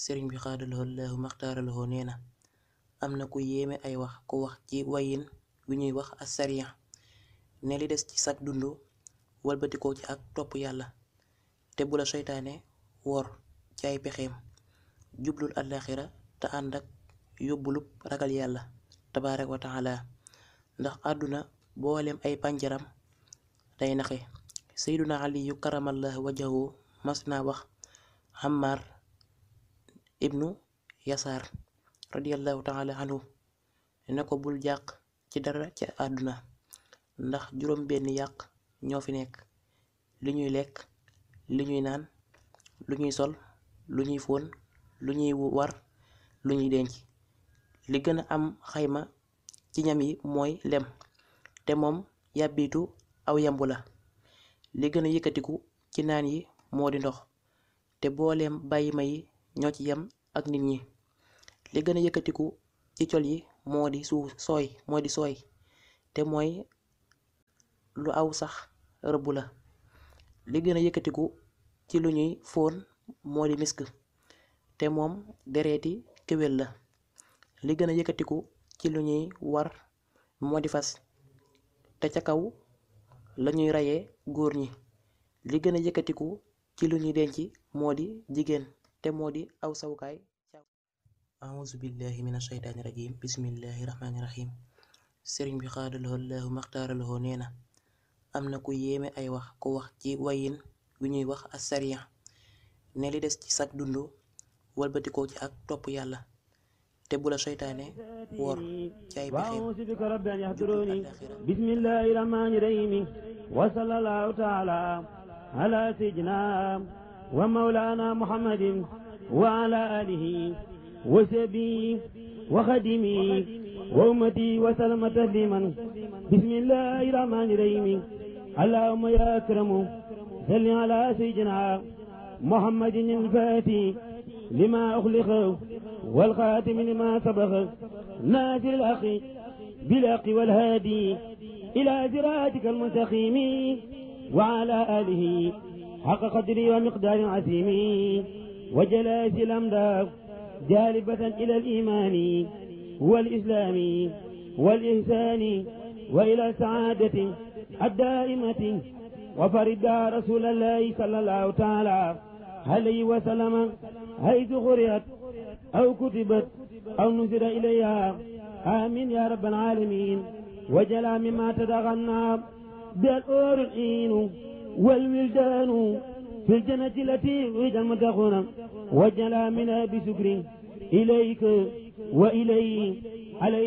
sëriñ bi xaadaloo laahu maxtaaraloo nee na am na ku yéeme ay wax ku wax ci wayin wi ñuy wax asariya ne li des ci sag dund walbatikoo ci ak topp yàlla te bu la seytaane wor ci ay pexeem jublul àllaaxira te ànd ak yóbbulub ragal yàlla tabaaraka wa taala ndax àdduna booleem ay pànjaram day naxe seyduna aliyu karamallahu wajahu mas naa wax Ammar ibnu yasaar radiallahu taala anhu ne ko bul jàq ci dara ci àdduna ndax juróom benn yàq ñoo fi nekk li ñuy lekk li ñuy naan lu ñuy sol lu ñuy fóon lu ñuy war lu ñuy denc li gën a am xayma ci ñam yi mooy lem te moom yàbbitu aw yambu la li gën a yëkkatiku ci naan yi moo di ndox te booleem bàyyi ma yi ñoo ci yem ak nit ñi li gën a yëkkatiku ci col yi moo di suuf sooy moo di sooy te mooy lu aw sax rëbb la li gën a yëkkatiku ci lu ñuy fóon moo di misk te moom dereeti kéwél la li gën a yëkkatiku ci lu ñuy war moo di fas te ca kaw lañuy rayee góor ñi li gën a yëkkatiku ci lu ñuy denc moo di jigéen te moo di aw sawukaay auzu billahi min asheytaani rajim bismillahi rahmaani rahim sëriñ bi xaadaloo laahu maxtaaraloo nee na am na ku yéeme ay wax ku wax ci wayin wi ñuy wax asariya ne li des ci sag dund walbatikoo ci ak topp yàlla te bu la seytaane wor ci ay pexeem وأعوذ بك رب أن يحضروني بسم الله الرحمن الرحيم وصلى الله تعالى على سيدنا ومولانا محمد وعلى آله وصحبه وخدمه وأمتي وسلم تسليما بسم الله الرحمن الرحيم اللهم يا أكرم صل على سيدنا محمد الفاتح لما أخلق والخاتم لما سبق ناصر الحق بالحق والهادي إلى صراطك المستقيم وعلى آله حق قدره ومقدار عظيم وجلاس الأمداد جالبة إلى الإيمان والإسلام والإحسان وإلى السعادة الدائمة وفرد رسول الله صلى الله تعالى عليه وسلم حيث قرئت أو كتبت أو نزل إليها آمين يا رب العالمين وجلا مما تدغنى بالأور الإين والولدان في الجنة التي وجد المتقون وجلا منها بسكر إليك وإليه عليه